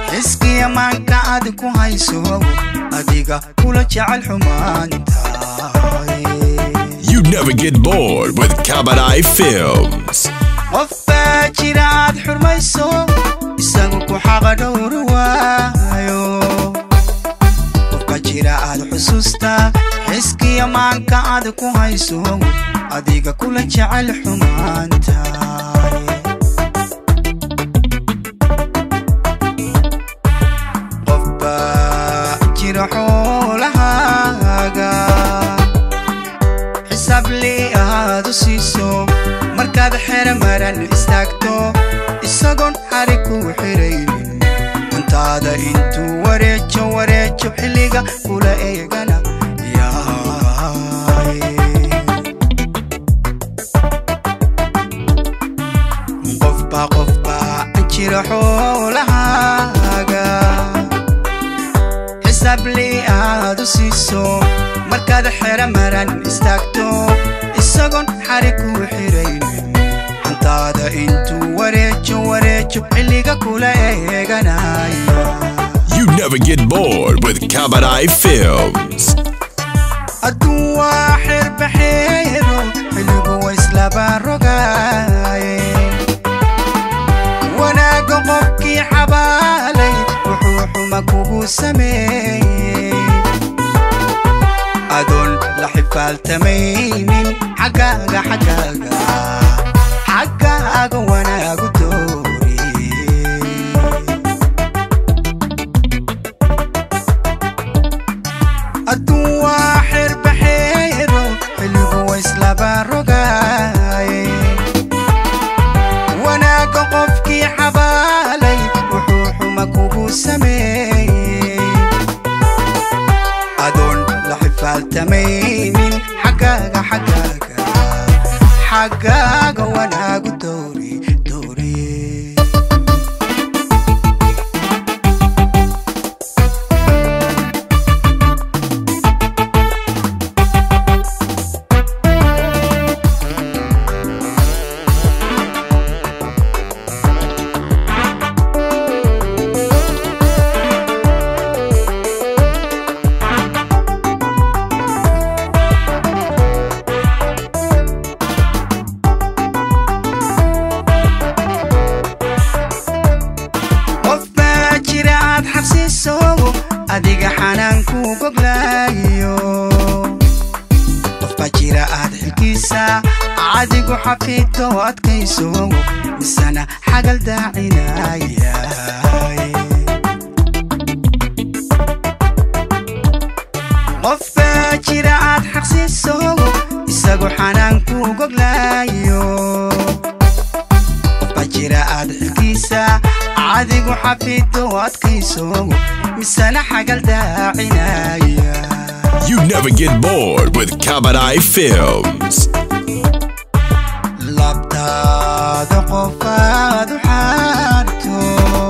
xiskiya maanka aad ku hayso adiga kula jecel xumaanta You never get bored with Kabadai Films. qof baa jira aad xurmayso isagu ku xaqa dhowri waayo qofka jira aad xusuusta xiskiya maanka aad ku hayso adiga kula jecel xumaanta qof baa jira xoolahaaga xisaab lii aad u siiso markaad xero maran istaagto isagoon xarig kugu xiraynin hantaada intuu wareejo wareejo xilliga kula eegana yaay qofbaa qofbaa jira xoolahaaga xisaab lii aad u siiso markaad xero maran istaagto isagoon xarig kugu xiraynin hantaada intuu wareejo wareejo xilliga kula eeganaya You never get bored with Kabadai Films. hadduu waa xirbaxeero xilligu wa islaba rogaaye wanaagga qofkii xabaalay wuxuu xuma kugu sameeyey adoon la xifaaltamaynin xaggaaga xaggaaga xaggaaga wanaagu dooriyey hadduu waa xirbaxeero xilligu wa islaba rogaaye wanaagga qofkii xabaalay wuxuu xuma kugu sameeyey adoon la xifaaltamaynin xaggaaga xaggaaga xaggaaga wanaagu doori dooriye qof baa jira aad xabsiiso adiga xanaanku goglaayo qof baa jira aad xilkiisa adigu xafiidto adkayso misana xagal daacinaya qof baa jira aad xaqsiiso isagu xanaanku goglaayo qofbaa jira aad xilkiisa adigu xafiidto adkayso misana xagal daacinaya You never get bored with Kabadai Films. labtaada qofaad u xaarto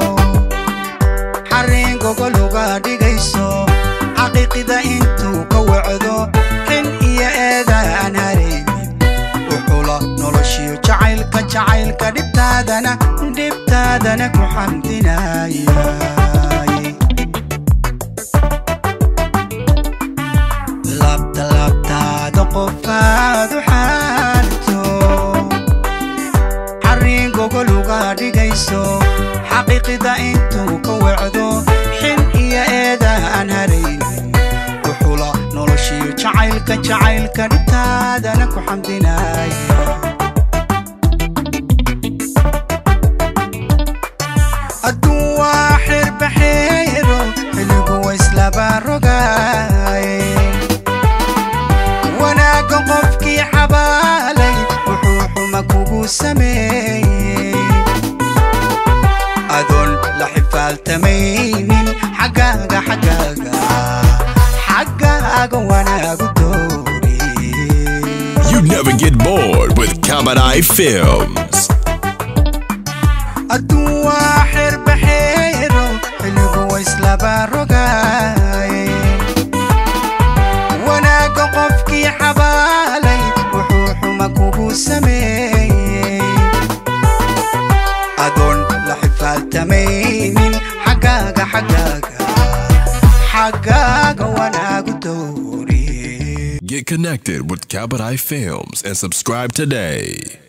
xarriin gogol uga dhigayso xaqiiqida intuu ka wacdo xin iyo eedaan haraynin wuxula noloshiyo jacaylka jacaylka dhibtaadana dhibtaadana ku xamdinaya labta labtaada qofaad u xaarto xarriin gogol uga dhigayso xaqiiqida intuu ka wacdo xin iyo eeda aan haraynin wuxula noloshiyo jacaylka jacaylka dhibtaadana ku xamdinaya hadduu waa xirbaxeero xilligu wa islaba rogaaye wanaagga qofkii xabaalay wuxuu xuma kugu sameeyey adoon la xifaaltamaynin xaggaaga xaggaaga xaggaaga wanaagu dooriyey You never get bored with Kabadai Films. hadduu waa xirbaxeero xilligu wa islaba rogaaye wanaagga qofkii xabaalay wuxuu xuma kugu sameeyey adoon la xifaaltamaynin xaggaaga Get connected with Kabadai Films and subscribe today.